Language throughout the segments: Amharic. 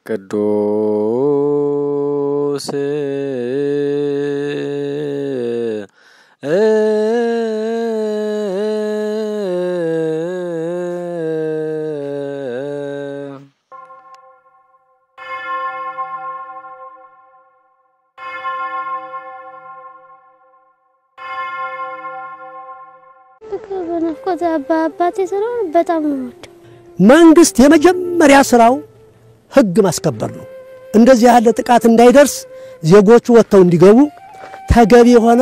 ቅዱስ በናፍቆት አባቴ ስለሆነ በጣም ነው የምወደው። መንግስት የመጀመሪያ ስራው ህግ ማስከበር ነው። እንደዚህ ያለ ጥቃት እንዳይደርስ ዜጎቹ ወጥተው እንዲገቡ ተገቢ የሆነ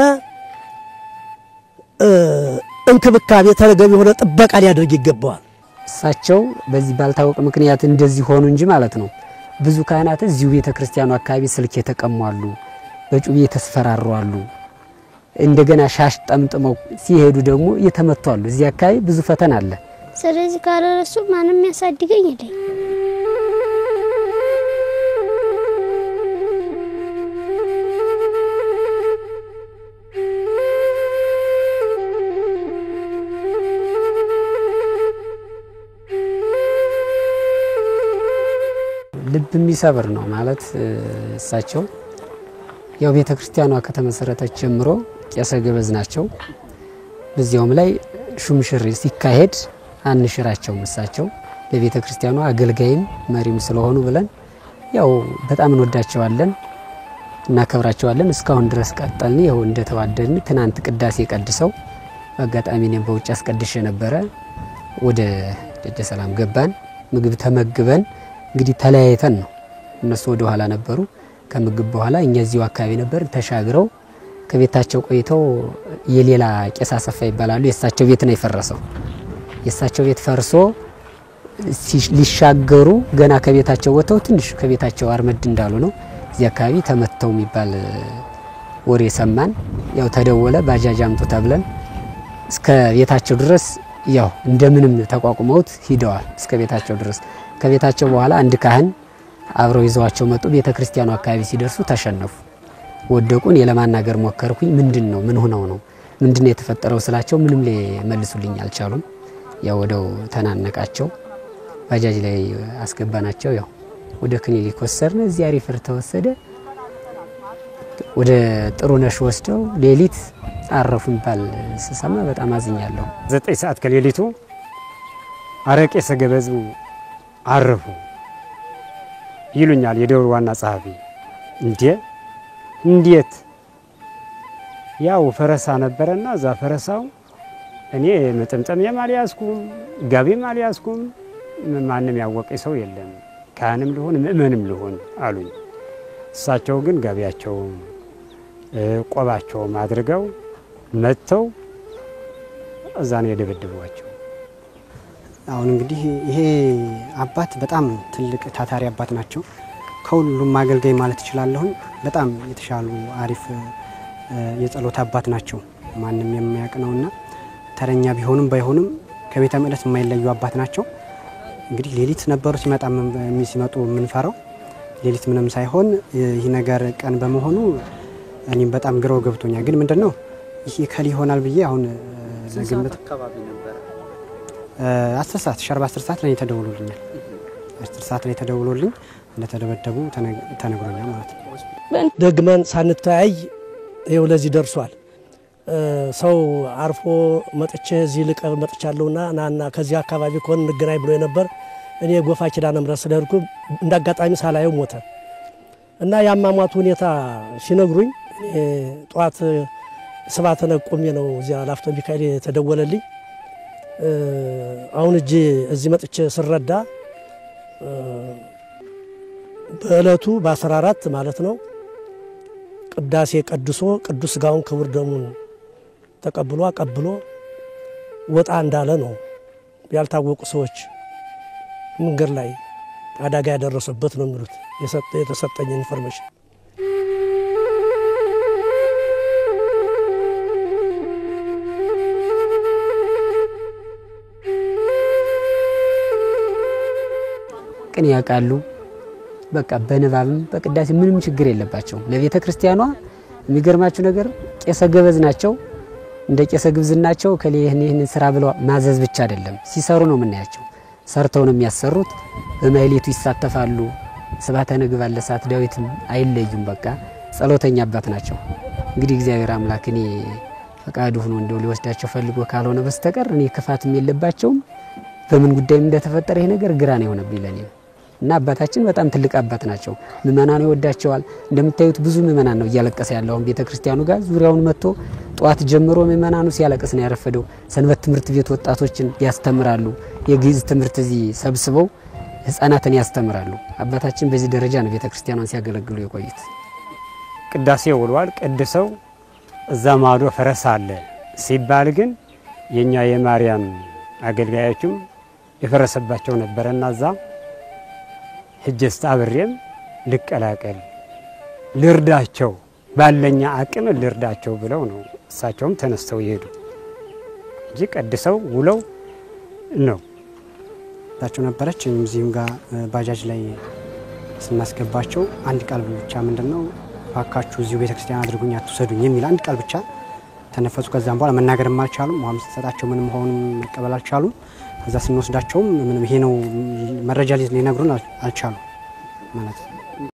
እንክብካቤ፣ ተገቢ የሆነ ጥበቃ ሊያደርግ ይገባዋል። እሳቸው በዚህ ባልታወቀ ምክንያት እንደዚህ ሆኑ እንጂ ማለት ነው። ብዙ ካህናት እዚሁ ቤተ ክርስቲያኑ አካባቢ ስልክ የተቀሙ አሉ፣ በጩቤ የተስፈራሩ አሉ። እንደገና ሻሽ ጠምጥመው ሲሄዱ ደግሞ የተመቱ አሉ። እዚህ አካባቢ ብዙ ፈተና አለ። ስለዚህ ካለረሱ ማንም ያሳድገኝ የለኝ። ልብ የሚሰብር ነው ማለት እሳቸው ያው ቤተ ክርስቲያኗ ከተመሰረተች ጀምሮ ቄሰ ገበዝ ናቸው። በዚያውም ላይ ሹምሽር ሲካሄድ አንሽራቸውም። እሳቸው ለቤተ ክርስቲያኗ አገልጋይም መሪም ስለሆኑ ብለን ያው በጣም እንወዳቸዋለን፣ እናከብራቸዋለን። እስካሁን ድረስ ቀጠልን። ይኸው እንደተዋደድን ትናንት ቅዳሴ ቀድሰው በአጋጣሚ እኔም በውጭ አስቀድሼ ነበረ። ወደ ደጀ ሰላም ገባን። ምግብ ተመግበን እንግዲህ ተለያይተን ነው። እነሱ ወደ ኋላ ነበሩ። ከምግብ በኋላ እኛ እዚሁ አካባቢ ነበር። ተሻግረው ከቤታቸው ቆይተው የሌላ ቄስ አሰፋ ይባላሉ። የእሳቸው ቤት ነው የፈረሰው። የእሳቸው ቤት ፈርሶ ሊሻገሩ ገና ከቤታቸው ወጥተው ትንሽ ከቤታቸው አርመድ እንዳሉ ነው እዚህ አካባቢ ተመተው የሚባል ወሬ ሰማን። ያው ተደወለ፣ ባጃጅ አምጡ ተብለን እስከ ቤታቸው ድረስ ያው እንደምንም ተቋቁመውት ሂደዋል እስከ ቤታቸው ድረስ። ከቤታቸው በኋላ አንድ ካህን አብረው ይዘዋቸው መጡ። ቤተ ክርስቲያኑ አካባቢ ሲደርሱ ተሸነፉ፣ ወደቁን። የለማናገር ሞከርኩኝ። ምንድን ነው ምን ሆነው ነው ምንድን ነው የተፈጠረው ስላቸው ምንም ሊመልሱልኝ አልቻሉም። ያው ወደው ተናነቃቸው። ባጃጅ ላይ አስገባናቸው። ያው ወደ ክሊኒክ ወሰድን። እዚያ ሪፈር ተወሰደ። ወደ ጥሩነሽ ወስደው ሌሊት አረፉ የሚባል ስሰማ በጣም አዝኛለሁ። ዘጠኝ ሰዓት ከሌሊቱ አረቄ ሰገበዙ አረፉ ይሉኛል የደብሩ ዋና ጸሐፊ። እንዴ እንዴት? ያው ፈረሳ ነበረና እዛ ፈረሳው እኔ መጠምጠሚያም አልያዝኩም ጋቢም አልያዝኩም። ማንም ያወቀኝ ሰው የለም ካህንም ልሆን ምእመንም ልሆን አሉኝ። እሳቸው ግን ጋቢያቸውም ቆባቸውም አድርገው መጥተው እዛ ነው የደበደቧቸው። አሁን እንግዲህ ይሄ አባት በጣም ትልቅ ታታሪ አባት ናቸው። ከሁሉም አገልጋይ ማለት እችላለሁኝ። በጣም የተሻሉ አሪፍ የጸሎት አባት ናቸው። ማንም የሚያውቅ ነውና ተረኛ ቢሆንም ባይሆንም ከቤተ መቅደስ የማይለዩ አባት ናቸው። እንግዲህ ሌሊት ነበሩ ሲመጣ ሲመጡ የምንፈራው ሌሊት ምንም ሳይሆን ይህ ነገር ቀን በመሆኑ እኔም በጣም ግረው ገብቶኛል። ግን ምንድን ነው ይህ ከል ይሆናል ብዬ አሁን ለግምት አስር ሰዓት ሸርባ አስር ሰዓት ላይ ተደውሎልኛል። አስር ሰዓት ላይ ተደውሎልኝ እንደተደበደቡ ተነግሮኛል ማለት ነው። ደግመን ሳንተያይ ይኸው ለዚህ ደርሷል። ሰው አርፎ መጥቼ እዚህ ልቀር መጥቻለሁና ናና ከዚህ አካባቢ ከሆን እንገናኝ ብሎ ነበር። እኔ ጎፋ ኪዳነ ምሕረት ስለሄድኩ እንደ አጋጣሚ ሳላየው ሞተ እና የአሟሟቱ ሁኔታ ሲነግሩኝ ጠዋት ስባተ ነቁሜ ነው እዚያ ላፍቶ ሚካኤል የተደወለልኝ። አሁን እጅ እዚህ መጥቼ ስረዳ በዕለቱ በ14 ማለት ነው ቅዳሴ ቀድሶ ቅዱስ ሥጋውን ክቡር ደሙን ተቀብሎ አቀብሎ ወጣ እንዳለ ነው ያልታወቁ ሰዎች መንገድ ላይ አደጋ ያደረሰበት ነው የሚሉት የተሰጠኝ ኢንፎርሜሽን። ቅን ያውቃሉ። በቃ በንባብም በቅዳሴ ምንም ችግር የለባቸውም። ለቤተ ክርስቲያኗ የሚገርማችሁ ነገር ቄሰ ገበዝ ናቸው። እንደ ቄሰ ግብዝናቸው ከሌ ይህን ይህንን ስራ ብለው ማዘዝ ብቻ አይደለም ሲሰሩ ነው የምናያቸው። ሰርተው ነው የሚያሰሩት። በማህሌቱ ይሳተፋሉ፣ ስብሐተ ነግህ ባለ ሰዓት ዳዊትም አይለዩም። በቃ ጸሎተኛ አባት ናቸው። እንግዲህ እግዚአብሔር አምላክ እኔ ፈቃዱ ሆኖ እንደው ሊወስዳቸው ፈልጎ ካልሆነ በስተቀር እኔ ክፋትም የለባቸውም። በምን ጉዳይም እንደተፈጠረ ይሄ ነገር ግራ ነው የሆነብኝ ለኔ ነው። እና አባታችን በጣም ትልቅ አባት ናቸው። ምእመናኑ ይወዳቸዋል። እንደምታዩት ብዙ ምእመናን ነው እያለቀሰ ያለው አሁን ቤተ ክርስቲያኑ ጋር ዙሪያውን መጥቶ ጠዋት ጀምሮ ምእመናኑ ሲያለቅስ ነው ያረፈደው። ሰንበት ትምህርት ቤት ወጣቶችን ያስተምራሉ። የግዕዝ ትምህርት እዚህ ሰብስበው ህፃናትን ያስተምራሉ። አባታችን በዚህ ደረጃ ነው ቤተ ክርስቲያኗን ሲያገለግሉ የቆዩት። ቅዳሴ ውሏል። ቅድሰው እዛ ማዶ ፈረስ አለ ሲባል ግን የእኛ የማርያም አገልጋዮችም የፈረሰባቸው ነበረና እዛ ሂጄስ አብሬም ልቀላቀል ልርዳቸው ባለኛ አቅም ልርዳቸው ብለው ነው እሳቸውም ተነስተው ይሄዱ እንጂ ቀድሰው ውለው ነው። ታቸው ነበረች እዚህም ጋር ባጃጅ ላይ ስናስገባቸው አንድ ቃል ብቻ ምንድን ነው እባካችሁ እዚሁ ቤተክርስቲያን አድርጉኝ አትውሰዱኝ የሚል አንድ ቃል ብቻ ተነፈሱ። ከዛም በኋላ መናገርም አልቻሉም። ውሃም ስትሰጣቸው ምንም ሆኑም መቀበል አልቻሉም። ከዛ ስንወስዳቸውም ምንም ይሄ ነው መረጃ ሊነግሩን አልቻሉም ማለት ነው።